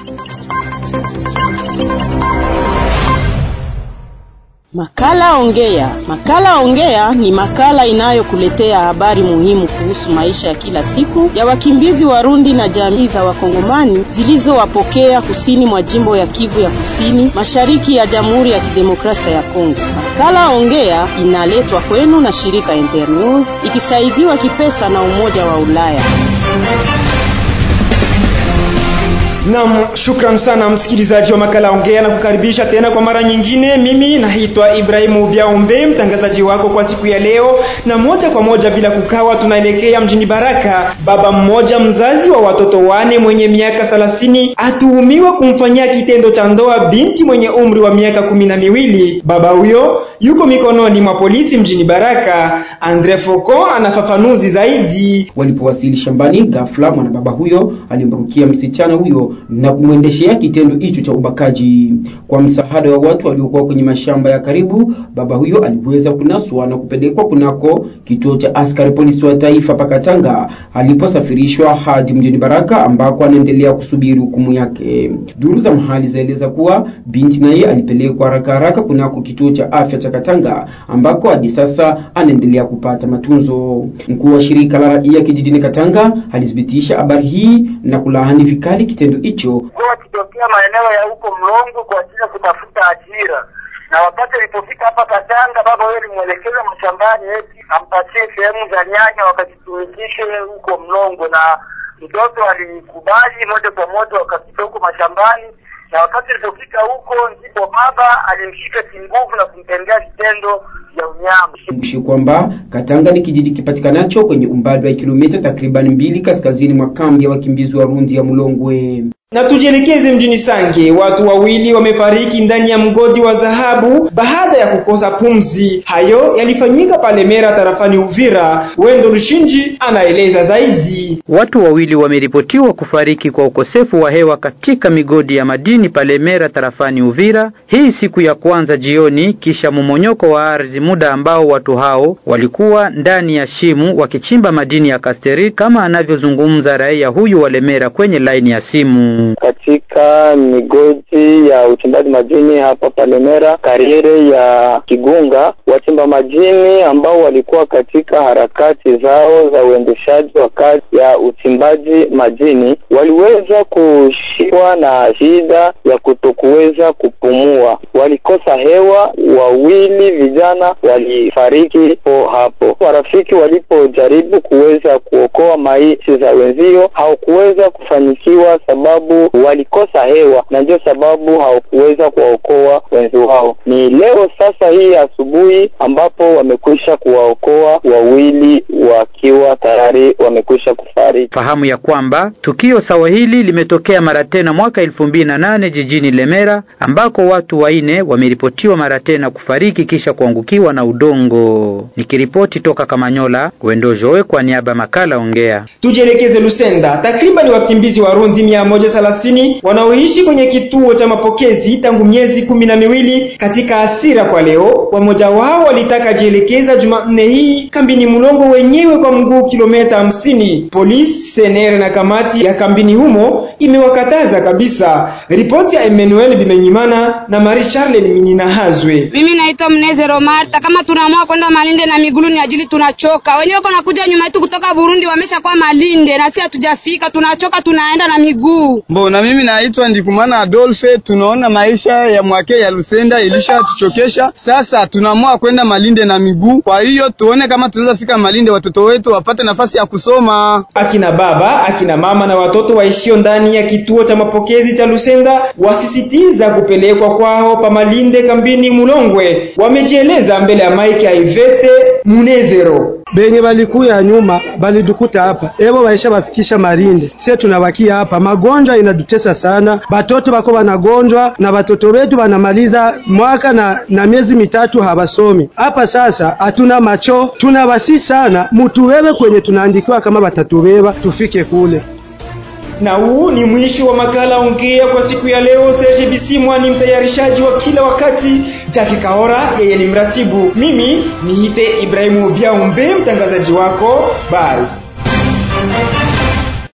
Makala Ongea. Makala Ongea ni makala inayokuletea habari muhimu kuhusu maisha ya kila siku ya wakimbizi Warundi na jamii za Wakongomani zilizowapokea kusini mwa jimbo ya Kivu ya Kusini, mashariki ya Jamhuri ya Kidemokrasia ya Kongo. Makala Ongea inaletwa kwenu na shirika Internews ikisaidiwa kipesa na Umoja wa Ulaya. Naam, shukran sana msikilizaji wa makala ongea na kukaribisha tena kwa mara nyingine. Mimi naitwa Ibrahimu Biaombe, mtangazaji wako kwa siku ya leo, na moja kwa moja bila kukawa tunaelekea mjini Baraka. Baba mmoja mzazi wa watoto wane mwenye miaka thelathini atuhumiwa kumfanyia kitendo cha ndoa binti mwenye umri wa miaka kumi na miwili. Baba huyo yuko mikononi mwa polisi mjini Baraka. Andre Foko anafafanuzi zaidi. Walipowasili shambani, ghafla mwana baba huyo alimrukia msichana huyo na kumwendeshea kitendo hicho cha ubakaji. Kwa msaada wa watu waliokuwa kwenye mashamba ya karibu, baba huyo aliweza kunaswa na kupelekwa kunako kituo cha askari polisi wa taifa Pakatanga, aliposafirishwa hadi mjini Baraka ambako anaendelea kusubiri hukumu yake. Duru za mahali zaeleza kuwa binti naye alipelekwa haraka haraka kunako kituo cha afya cha Katanga ambako hadi sasa anaendelea kupata matunzo. Mkuu wa shirika la raia kijijini Katanga alithibitisha habari hii na kulaani vikali kitendo hicho wakitokea maeneo ya huko Mlongo kwa ajili ya kutafuta ajira, na wakati alipofika hapa Katanga, baba huyo alimwelekeza mashambani eti ampatie sehemu za nyanya wakazitumikishe huko Mlongo, na mtoto alikubali moja kwa moja, wakafika huko mashambani na wakati alipofika huko ndipo baba alimshika kinguvu na kumtendea vitendo vya unyama. Kumbushi kwamba Katanga ni kijiji kipatikanacho kwenye umbali wa kilomita takriban mbili kaskazini mwa kambi ya wakimbizi wa Rundi ya Mulongwe. Na tujielekeze mjini Sange. Watu wawili wamefariki ndani ya mgodi wa dhahabu baada ya kukosa pumzi. Hayo yalifanyika pale Mera tarafani Uvira. Wendo Lushinji anaeleza zaidi. Watu wawili wameripotiwa kufariki kwa ukosefu wa hewa katika migodi ya madini pale Mera tarafani Uvira, hii siku ya kwanza jioni, kisha momonyoko wa ardhi, muda ambao watu hao walikuwa ndani ya shimu wakichimba madini ya kasteri, kama anavyozungumza raia huyu wa Lemera kwenye laini ya simu. Katika migodi ya uchimbaji madini hapa Palemera, kariere ya Kigunga, wachimba madini ambao walikuwa katika harakati zao za uendeshaji wa kazi ya uchimbaji madini waliweza kushikwa na shida ya kutokuweza kupumua, walikosa hewa. Wawili vijana walifariki po hapo. Warafiki walipojaribu kuweza kuokoa maisha za wenzio hawakuweza kufanikiwa sababu walikosa hewa na ndio sababu hawakuweza kuwaokoa wenzi wao. Ni leo sasa hii asubuhi ambapo wamekwisha kuwaokoa wawili wakiwa tayari wamekwisha kufariki. Fahamu ya kwamba tukio sawa hili limetokea mara tena mwaka elfu mbili na nane jijini Lemera ambako watu waine wameripotiwa mara tena kufariki kisha kuangukiwa na udongo. Nikiripoti toka Kamanyola, Wendo Joe kwa niaba ya makala Ongea. Tujielekeze Lusenda. Takriban wakimbizi Warundi mia moja thelathini wanaoishi kwenye kituo cha mapokezi tangu miezi kumi na miwili katika hasira kwa leo. Wamoja wao walitaka jielekeza Jumanne hii kambini Mulongo wenyewe kwa mguu kilomita hamsini. Polisi, senere na kamati ya kambini humo imewakataza kabisa. Ripoti ya Emmanuel Bimenyimana na Marie Charles Minina Hazwe. Mimi naitwa Mnezero Marta. Kama tunaamua kwenda Malinde na migulu ni ajili tunachoka. Wenyewe wako nakuja nyuma yetu kutoka Burundi wamesha kwa Malinde na sisi hatujafika, tunachoka tunaenda na miguu. Mbona mimi naitwa Ndikumana Adolphe. Tunaona maisha ya mwake ya Lusenda ilisha tuchokesha, sasa tunaamua kwenda Malinde na miguu. Kwa hiyo tuone kama tunaweza fika Malinde, watoto wetu wapate nafasi ya kusoma. Akina baba, akina mama na watoto waishio ndani ya kituo cha mapokezi cha Lusenda wasisitiza kupelekwa kwao pa Malinde kambini Mulongwe. Wamejieleza mbele ya Mike ya Ivete Munezero. benye balikuya nyuma balidukuta hapa ebo baisha bafikisha Malinde, sie tunabakia hapa. Magonjwa inadutesa sana, batoto bako banagonjwa na batoto betu banamaliza mwaka na, na miezi mitatu habasomi hapa. Sasa hatuna macho, tunabasi sana mutuwewe kwenye tunaandikiwa kama batatubeba tufike kule. Na huu ni mwisho wa makala Ongea kwa siku ya leo. Serge Bisimwa ni mtayarishaji wa kila wakati, Jackie Kaora yeye ni mratibu, mimi niite Ibrahimu Biaumbe mtangazaji wako. Bye.